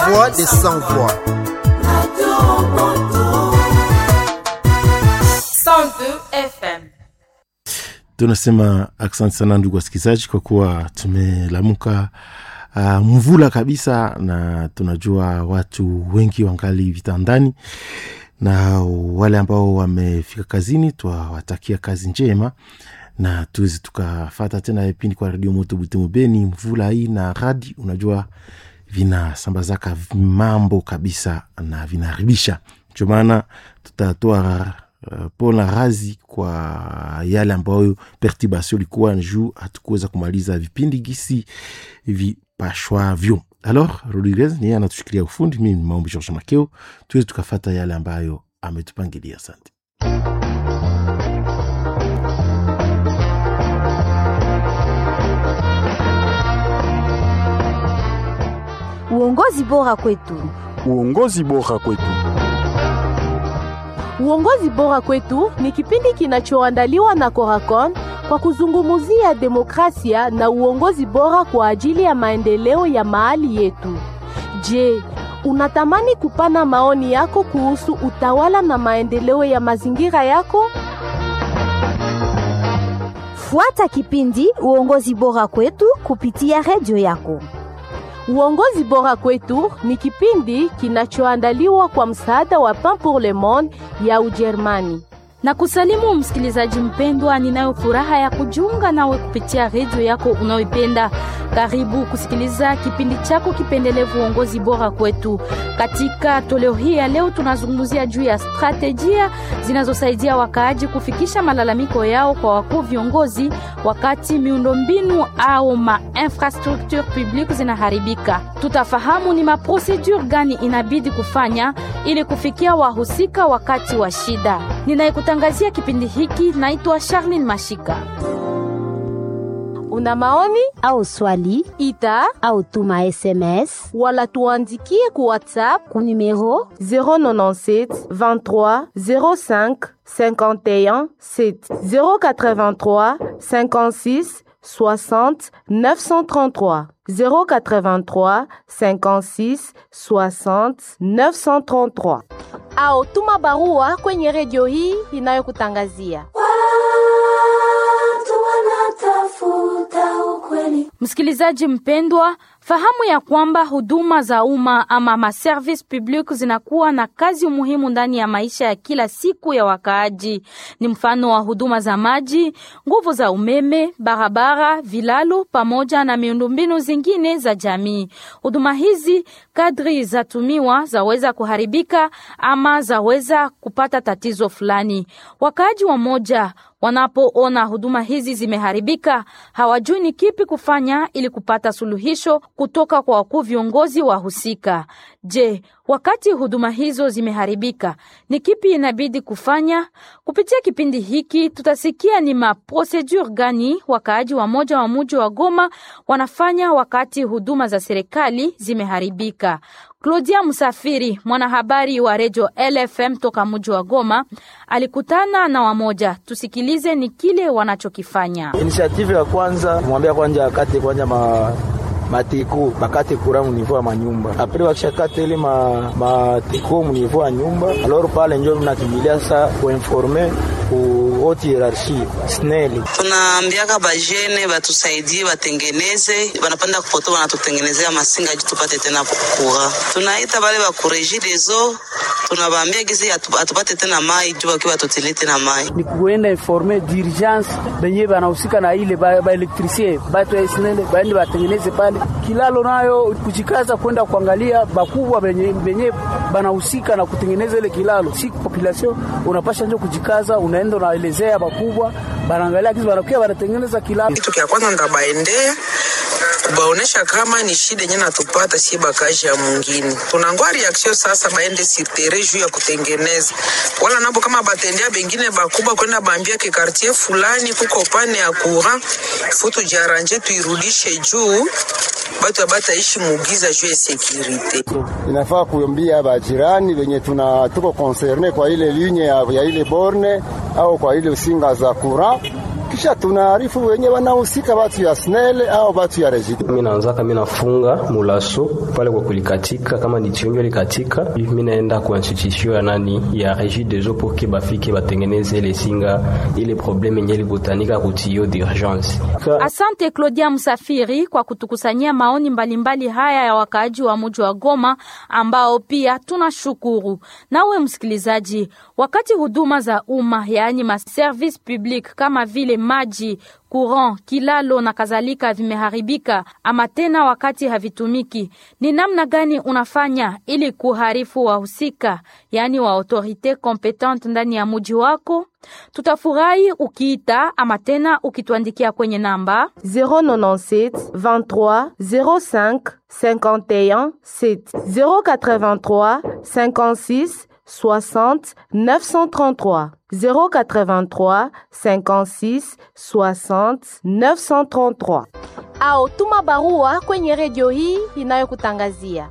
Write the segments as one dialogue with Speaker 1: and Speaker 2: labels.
Speaker 1: voix des sans voix.
Speaker 2: 102 FM.
Speaker 3: tunasema asante sana ndugu wasikilizaji kwa kuwa tumelamuka uh, mvula kabisa na tunajua watu wengi wangali vitandani na wale ambao wamefika kazini twawatakia kazi njema na tuwezi tukafata tena vipindi kwa redio moto butimu beni mvula hii na radi unajua vinasambazaka mambo kabisa na vinaharibisha ndio maana tutatoa uh, pona razi kwa yale ambayo perturbation ilikuwa juu hatukuweza kumaliza vipindi gisi vipashwavyo alors rodriguez niye anatushikilia ufundi mimi ni maombi george makeo tuwezi tukafata yale ambayo ametupangilia asante
Speaker 4: Uongozi bora kwetu.
Speaker 5: Uongozi bora kwetu.
Speaker 6: Uongozi bora kwetu ni kipindi kinachoandaliwa na Coracon kwa kuzungumzia demokrasia na uongozi bora kwa ajili ya maendeleo ya mahali yetu. Je, unatamani kupana maoni yako kuhusu utawala na maendeleo ya mazingira yako?
Speaker 4: Fuata kipindi Uongozi bora kwetu kupitia redio yako.
Speaker 6: Uongozi bora kwetu ni kipindi kinachoandaliwa kwa msaada wa Pain pour le Monde ya Ujerumani.
Speaker 7: na kusalimu msikilizaji mpendwa, ninayo furaha ya kujiunga nawe kupitia redio yako unayoipenda. Karibu kusikiliza kipindi chako kipendelevu uongozi bora kwetu. Katika toleo hii ya leo, tunazungumzia juu ya stratejia zinazosaidia wakaaji kufikisha malalamiko yao kwa wakuu viongozi wakati miundombinu au ma infrastructure publique zinaharibika. Tutafahamu ni maprosedure gani inabidi kufanya ili kufikia wahusika wakati wa shida. Ninayekutangazia kipindi hiki naitwa Charlene Mashika.
Speaker 6: Una maoni
Speaker 4: Au swali
Speaker 6: ita
Speaker 4: au tuma SMS
Speaker 6: wala tuandikie ku WhatsApp
Speaker 4: ku numero
Speaker 6: 097 23 05 51 7 083 56 60 933 083 56 60 933 au tuma barua kwenye redio hii inayokutangazia
Speaker 7: Msikilizaji mpendwa, fahamu ya kwamba huduma za umma ama maservice public zinakuwa na kazi muhimu ndani ya maisha ya kila siku ya wakaaji. Ni mfano wa huduma za maji, nguvu za umeme, barabara, vilalo pamoja na miundombinu zingine za jamii. Huduma hizi kadri zatumiwa zaweza kuharibika ama zaweza kupata tatizo fulani. Wakaaji wa moja wanapoona huduma hizi zimeharibika, hawajui ni kipi kufanya ili kupata suluhisho kutoka kwa wakuu viongozi wa husika. Je, wakati huduma hizo zimeharibika, ni kipi inabidi kufanya? Kupitia kipindi hiki tutasikia ni maprosedure gani wakaaji wa moja wa muji wa Goma wanafanya wakati huduma za serikali zimeharibika. Claudia Msafiri, mwanahabari wa redio LFM toka mji wa Goma, alikutana na wamoja. Tusikilize ni kile wanachokifanya.
Speaker 8: Initiative ya kwanza mwambia kwanja akate kwanja ma matiko bakate kura munivo ya manyumba apre wakishakate ile ma matiko munivo ya nyumba aloro pale njo nakimbilia sa kuinforme ku haute hierarchie sneli
Speaker 9: tunaambiaka bajene batusaidie batengeneze banapanda kupoto banatutengenezea masinga juu tupate tena kura tunaita bale bakureji rezo tunabaambia gizi atu- atupate tena mai juu bakiwa batutili tena mai
Speaker 10: ni kuenda informe d'urgence benye banahusika na ile baelektrisie ba batu ya snele baende batengeneze pale kilalo nayo kujikaza kwenda kuangalia bakubwa benye, benye banahusika na kutengeneza ile kilalo si population unapasha njo kujikaza unaenda unaelezea bakubwa banaangalia kizi banakuya banatengeneza kilalo
Speaker 11: kitu kya kwanza ndabaendea kubaonesha kama ni shida yenye natupata sie bakaji ya mwingine tunangoa reaction sasa baende sitere juu ya kutengeneza wala nabo kama batendea bengine bakubwa kwenda bambia ke quartier fulani kuko upande ya courant fu tujiaranje tuirudishe juu batu abataishi mugiza juu ya sekirite
Speaker 12: inafaa kuambia bajirani wenye tuna tuko concerne kwa ile linye ya, ya ile borne au kwa ile usinga za courant kisha tunaarifu wenye wanahusika watu ya SNEL au watu ya Regideso.
Speaker 1: Mimi naanzaka mimi nafunga mulaso pale kwa kulikatika, kama ni tionjo likatika, mimi naenda kwa institution ya nani ya Regideso pour que bafike batengeneze ile singa ile probleme yenye ilibutanika kutio d'urgence.
Speaker 7: Asante Claudia Msafiri kwa kutukusanyia maoni mbalimbali haya ya wakaaji wa mji wa Goma ambao pia tunashukuru. Nawe msikilizaji, wakati huduma za umma yaani ma service public kama vile maji courant, kilalo na kadhalika vimeharibika ama tena wakati havitumiki, ni namna gani unafanya ili kuharifu wahusika, yaani wa autorite competente ndani ya muji wako? Tutafurahi ukiita ama tena ukituandikia kwenye namba
Speaker 6: 097 23 05 51 7 083 56 60 933 083 56 60 933 au tuma barua kwenye redio hii inayokutangazia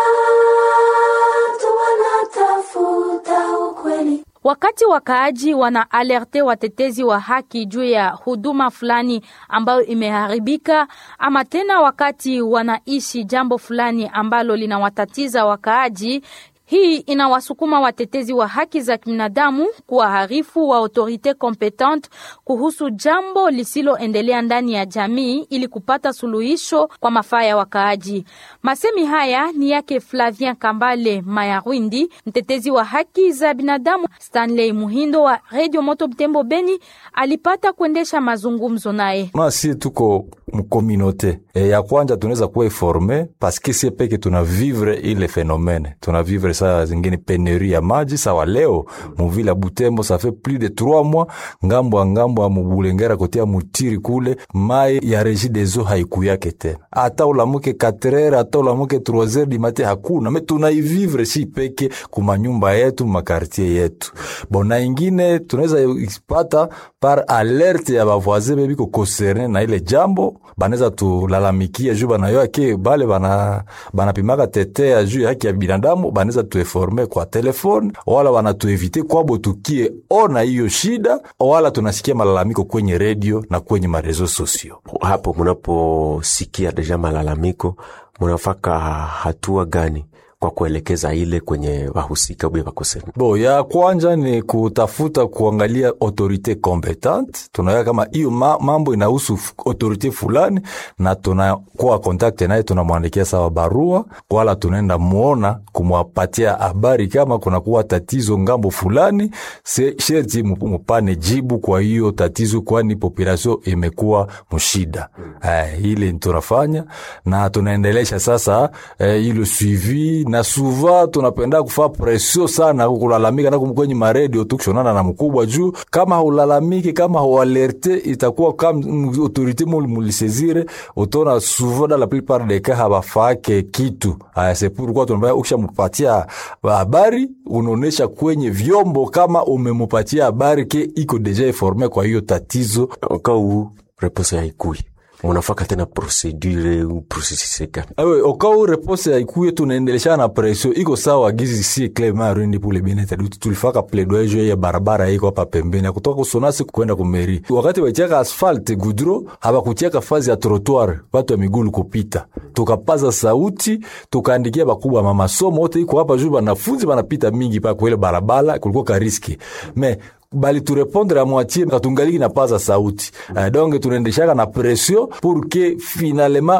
Speaker 7: Wakati wakaaji wana alerte watetezi wa haki juu ya huduma fulani ambayo imeharibika, ama tena wakati wanaishi jambo fulani ambalo linawatatiza wakaaji, hii inawasukuma watetezi wa haki za kibinadamu kuwaharifu wa autorite competente kuhusu jambo lisiloendelea ndani ya jamii ili kupata suluhisho kwa mafaa ya wakaaji. Masemi haya ni yake Flavien Kambale Mayarwindi, mtetezi wa haki za binadamu. Stanley Muhindo wa Radio Moto Butembo Beni alipata kuendesha mazungumzo naye.
Speaker 13: si tuko mkominote e, ya kwanja tunaweza kuwa informe paske sie peke tuna vivre ile fenomene tuna vivre saa zingine peneri ya maji sawa leo muvile ya Butembo ça fait plus de 3 mois ngambo ya ngambo ya mubulengera kotia mutiri kule mai ya Regideso haikuyake tena ata ulamuke 4 heures ata ulamuke 3 heures di matin hakuna me tunaivivre si peke kumanyumba yetu makartier yetu bona ingine tunaweza ipata par alerte ya bavoisin bebiko concerne na ile jambo banaweza tulalamikia juu banayoa ke bale bana banapimaka tetea juu ya haki ya binadamu banaweza tueforme kwa telefone wala wanatuevite kwabo tukie ona hiyo shida wala tunasikia malalamiko kwenye redio na kwenye marezo sosio.
Speaker 14: Hapo munaposikia deja malalamiko, munafaka hatua gani kwa kuelekeza ile kwenye wahusika bwe bakosema.
Speaker 13: Bo ya kwanja ni kutafuta kuangalia autorite competente, tunaweka kama hiyo ma, mambo inahusu autorite fulani, na tunakuwa kontakte naye, tunamwandikia sawa barua, wala tunaenda muona kumwapatia habari kama kunakuwa tatizo ngambo fulani, se sherti mupane jibu kwa hiyo tatizo, kwani population imekuwa mshida. Eh, ile tunafanya na tunaendelesha sasa eh, ile suivi na suva tunapenda kufaa presio sana kulalamika na kwenye maredio tukishonana na mkubwa juu kama haulalamiki kama haualerte itakuwa kama autorite mulisezire utona suva da la plupart des cas habafake kitu aya c'est pourquoi tunabaya ukishamupatia habari unaonesha kwenye vyombo kama umemupatia habari ke iko deja informe kwa hiyo tatizo
Speaker 14: okau reposo haikui munafaka tena procedure processus gani?
Speaker 13: Awe okau repose haikuye, tunaendelesha na presio iko sawa gizi si Clement Rundi pour le bien-être du tulifaka plaidoyer ya barabara iko hapa pembeni kutoka kusonasi kwenda kumeri. Wakati wachaka asfalt gudro habakucheka fazi ya trottoir watu wa migulu kupita, tukapaza sauti tukaandikia bakubwa mama somo wote iko hapa juu, banafunzi banapita mingi pa kwa ile barabara, kulikuwa ka riski me bali turepondre a moitié katungaliki na paza sauti uh, donc tunaendeshaka na pression pour que finalement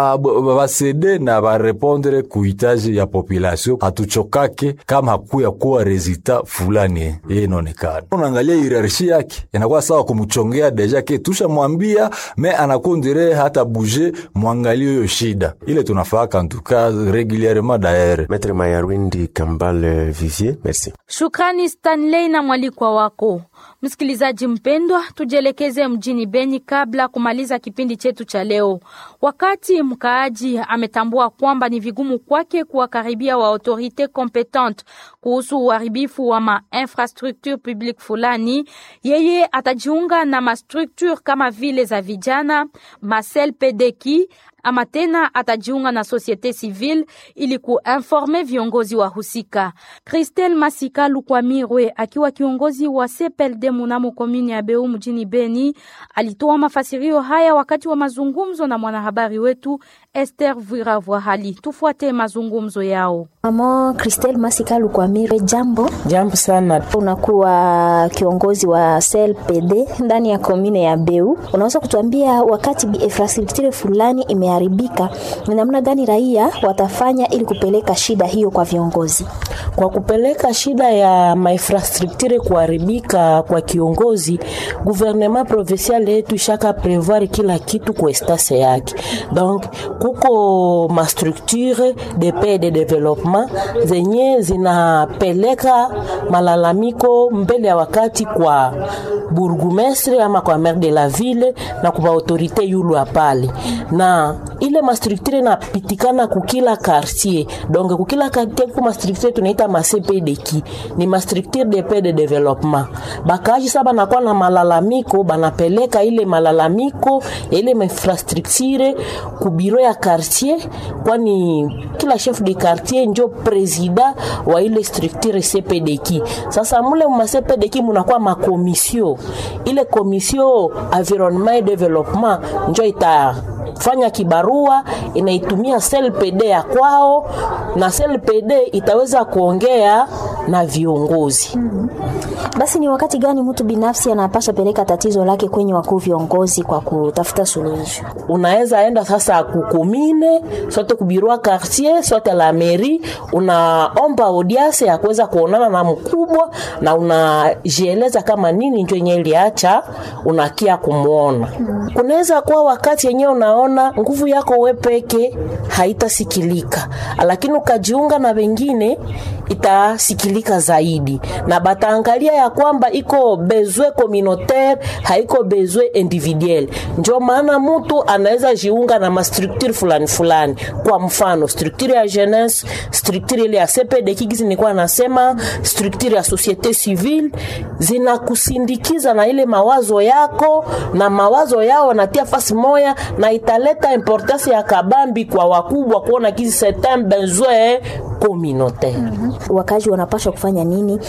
Speaker 13: basede ba, ba na barepondre kuhitaji ya population, hatuchokake kama hakuya kuwa resultat fulani ye inaonekana. Unaangalia hierarchie yake inakuwa sawa kumchongea deja ke tusha mwambia me anakondire hata bouger mwangalie hiyo shida ile tunafaka en tout cas régulièrement d'ailleurs.
Speaker 14: Maître Mayarwindi Kambale Vivier, merci.
Speaker 7: Shukrani Stanley na mwalikwa wako. Msikilizaji mpendwa, tujielekeze mjini Beni kabla kumaliza kipindi chetu cha leo. Wakati mkaaji ametambua kwamba ni vigumu kwake kuwakaribia wa autorite competente kuhusu uharibifu wa ma infrastructure publique fulani, yeye atajiunga na mastructure kama vile za vijana Marcel Pedeki ama tena atajiunga na societe civile ili kuinforme viongozi wa husika. Christelle Masika Lukwamirwe akiwa kiongozi wa CPLD munamo komini ya Beu mjini Beni alitoa mafasirio haya wakati wa mazungumzo na mwanahabari wetu Esther Viravwahali. Tufuate mazungumzo yao.
Speaker 15: Mama Christelle Masika Lukwamirwe, jambo.
Speaker 16: Jambo sana.
Speaker 15: Unakuwa kiongozi wa CLPD ndani ya komine ya Beu, unaweza kutuambia wakati infrastructure fulani imeharibika, ni namna gani raia watafanya ili kupeleka shida hiyo kwa viongozi?
Speaker 16: Kwa kupeleka shida ya mainfrastructure kuharibika kwa kiongozi, gouvernement provincial yetu ishaka prevoir kila kitu kwa estase yake. Donc kuko ma structure de paix de développement zenye zinapeleka malalamiko mbele ya wakati kwa burgumestre ama kwa maire de la ville na kwa autorite yulu pale, na ile mastructure inapitikana kukila quartier. Donc kukila quartier kuko mastructure tunaita ma CPDK, ni mastructure de paix de développement. Bakaji saba nakuwa na malalamiko, banapeleka ile malalamiko ya ile infrastructure ku biro ya quartier, kwani kila chef de quartier njo presida wa ile structure CPDK. Sasa mule ma CPDK munakuwa makomisio, ile komisio environnement et développement njo ita fanya kibarua inaitumia CLPD ya kwao na CLPD itaweza kuongea na viongozi.
Speaker 15: mm -hmm. Basi ni wakati gani mtu binafsi anapasha peleka tatizo lake kwenye wakuu viongozi kwa kutafuta suluhisho?
Speaker 16: Unaweza enda sasa kukomine sote kubirua quartier sote la mairie, unaomba audience ya kuweza kuonana na mkubwa na unajieleza kama nini ndio yenye iliacha unakia kumwona. mm -hmm. Kunaweza kuwa wakati yenyewe unaona nguvu yako we peke haitasikilika, lakini ukajiunga na wengine itasikilika zaidi, na bataangalia ya kwamba iko bezwe communautaire haiko bezwe individuel. Ndio maana mtu anaweza jiunga na mastructure fulani fulani, kwa mfano structure ya jeunesse, structure ile ya CPD kigizi nilikuwa nasema, structure ya societe civile, zinakusindikiza na ile mawazo yako na mawazo yao wanatia fasi moya na italeta importance ya kabambi kwa wakubwa kuona kizi certain besoin communautaire.
Speaker 15: mm -hmm. Wakazi wanapaswa kufanya nini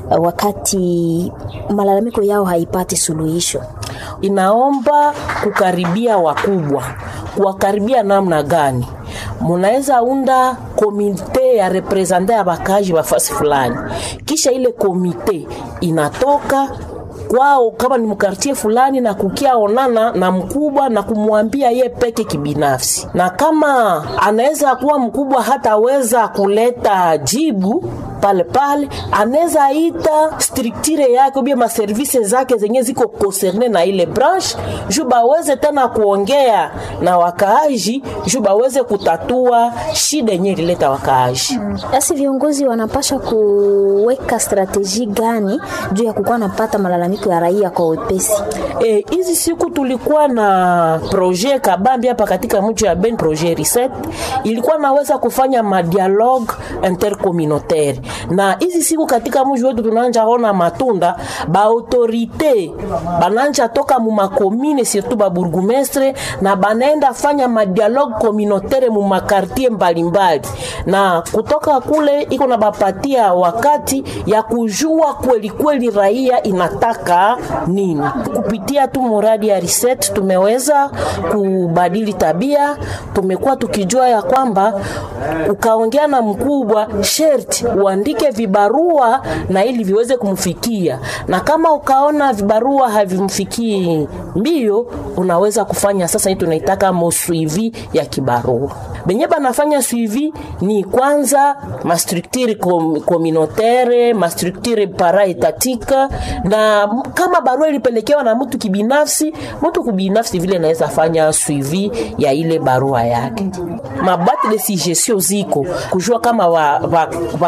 Speaker 15: wakati malalamiko yao haipati suluhisho?
Speaker 16: Inaomba kukaribia wakubwa. Kuwakaribia namna gani? Munaweza unda komite ya represente ya bakaji wa fasi fulani, kisha ile komite inatoka kwao kama ni mkartie fulani na kukia onana na mkubwa na kumwambia ye peke kibinafsi, na kama anaweza kuwa mkubwa hataweza kuleta jibu pale pale, anaweza ita structure yake ubia maservise zake zenye ziko concerne na ile branche juu baweze tena kuongea na wakaaji juu baweze kutatua shida yenye ilileta wakaaji.
Speaker 15: Basi viongozi wanapasha kuweka strateji gani juu ya kukuwa napata malalamiko ya raia kwa wepesi?
Speaker 16: Hizi e, siku tulikuwa na projet kabambi hapa katika mji wa Ben, projet reset ilikuwa naweza kufanya madialogue intercommunautaire na hizi siku katika mji wetu tunaanja ona matunda ba autorite bananja toka mu makomine surtout ba burgumestre na banaenda fanya madialogue communautaire mu makartier mbalimbali, na kutoka kule iko na bapatia wakati ya kujua kweli kweli raia inataka nini. Kupitia tu muradi ya reset tumeweza kubadili tabia. Tumekuwa tukijua ya kwamba ukaongea na mkubwa sherti uandike vibarua na ili viweze kumfikia, na kama ukaona vibarua havimfikii mbio, unaweza kufanya sasa hii tunaitaka mosuivi ya kibarua. Benye banafanya suivi ni kwanza mastructure communautaire, mastructure paraetatika, na kama barua ilipelekewa na mtu kibinafsi, mtu kibinafsi vile naweza fanya suivi ya ile barua yake. Mabati de suggestion ziko kujua kama wakaaji wa, wa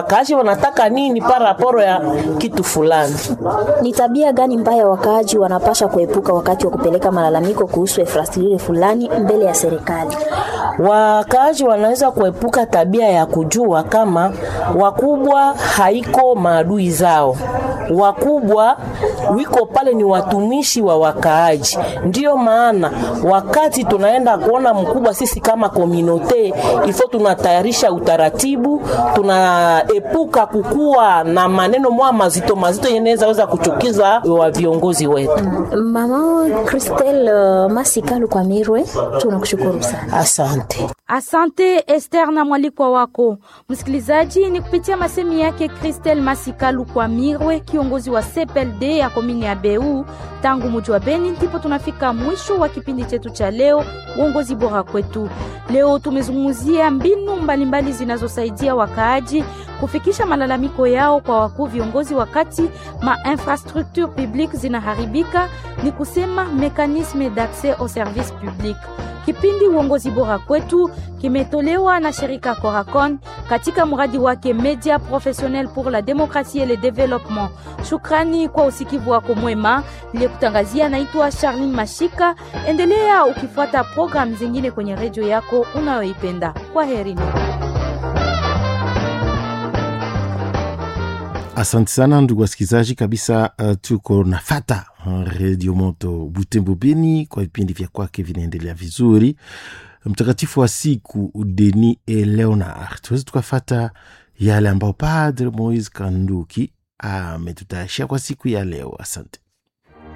Speaker 16: wanataka nini paraporo ya kitu fulani.
Speaker 15: Ni tabia gani mbaya wakaaji wanapasha kuepuka wakati wa kupeleka malalamiko kuhusu infrastructure fulani mbele ya serikali?
Speaker 16: Wakaaji wanaweza kuepuka tabia ya kujua kama wakubwa haiko maadui zao, wakubwa wiko pale ni watumishi wa wakaaji. Ndiyo maana wakati tunaenda kuona mkubwa, sisi kama kominote ifo tunatayarisha utaratibu, tunaepuka kukuwa na maneno mwa mazito mazito yenaweza weza kuchukiza wa viongozi wetu.
Speaker 15: Mama Christelle uh, Masikalu kwa Mirwe, tunakushukuru sana.
Speaker 16: Asante.
Speaker 7: Asante Esther na mwalikwa wako msikilizaji. Ni kupitia masemi yake Christelle Masikalu kwa Mirwe, kiongozi wa CPLD ya komini ya Beu tangu muji wa Beni, ndipo tunafika mwisho wa kipindi chetu cha leo, uongozi bora kwetu. Leo tumezungumzia mbinu mbalimbali zinazosaidia wakaaji kufikisha malalamiko yao kwa wakuu viongozi wakati ma infrastructure publique zinaharibika, ni kusema mekanisme d'accès au service public. Kipindi uongozi bora kwetu kimetolewa na shirika Coracon katika mradi wake Media Professionnel pour la Démocratie et le Développement. Shukrani kwa usikivu wako mwema. Niliyekutangazia naitwa Charlene Mashika. Endelea ukifuata programu zingine kwenye redio yako unayoipenda. Kwa herini.
Speaker 3: Asante sana ndugu wasikilizaji, kabisa uh, tuko nafata uh, redio moto Butembo Beni kwa vipindi vya kwake vinaendelea vizuri. Mtakatifu wa siku Deni e Leonard, tuwezi tukafata yale ambao Padre Moise Kanduki ametutayarishia kwa siku ya leo. Asante.